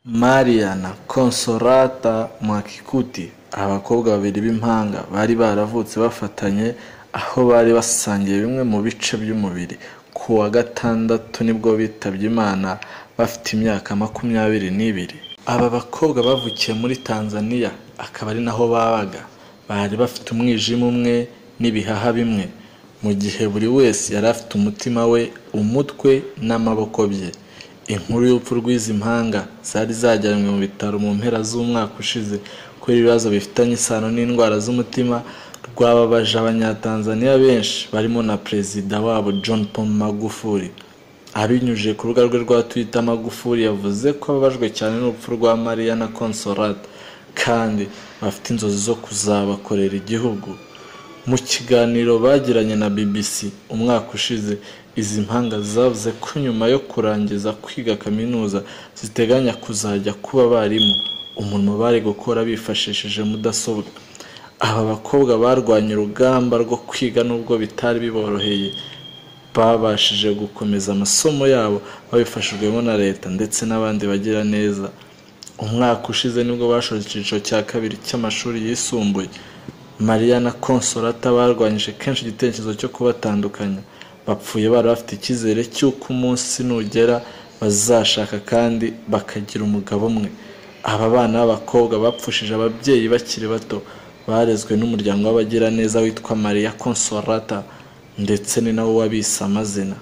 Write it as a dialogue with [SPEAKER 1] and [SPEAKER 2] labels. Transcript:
[SPEAKER 1] Mariya na Consolata Mwakikuti abakobwa babiri b'impanga bari baravutse bafatanye aho bari basangiye bimwe mu bice by'umubiri ku wa gatandatu nibwo bitabye Imana bafite imyaka makumyabiri n'ibiri. Aba bakobwa bavukiye muri Tanzania akaba ari naho babaga, bari bafite umwijima umwe n'ibihaha bimwe, mu gihe buri wese yari afite umutima we, umutwe n'amaboko bye. Inkuru y'urupfu rw'izi mpanga zari zajyanywe mu bitaro mu mpera z'umwaka ushize kubera ibibazo bifitanye isano n'indwara z'umutima rwababaje Abanyatanzaniya benshi barimo na Perezida wabo John Pombe Magufuli. Abinyujije ku rubuga rwe rwa Twitter, Magufuli yavuze ko ababajwe cyane n'urupfu rwa Mariya na Consolata kandi bafite inzozi zo kuzabakorera igihugu. Mu kiganiro bagiranye na BBC umwaka ushize, izi mpanga zavuze ko nyuma yo kurangiza kwiga kaminuza ziteganya kuzajya kuba abarimu, umurimo bari gukora bifashishije mudasobwa. Aba bakobwa barwanye urugamba rwo kwiga nubwo bitari biboroheye, babashije gukomeza amasomo yabo babifashijwemo na leta ndetse n'abandi bagiraneza. Umwaka ushize nibwo bashoje icyiciro cya kabiri cy'amashuri yisumbuye. Mariya na Consolata barwanyije kenshi igitekerezo cyo kubatandukanya, bapfuye bari bafite icyizere cy'uko umunsi nugera bazashaka kandi bakagira umugabo umwe. Aba bana b'abakobwa bapfushije ababyeyi bakiri bato, barezwe n'umuryango w'abagiraneza witwa Mariya Consolata ndetse ni nawo wabise amazina.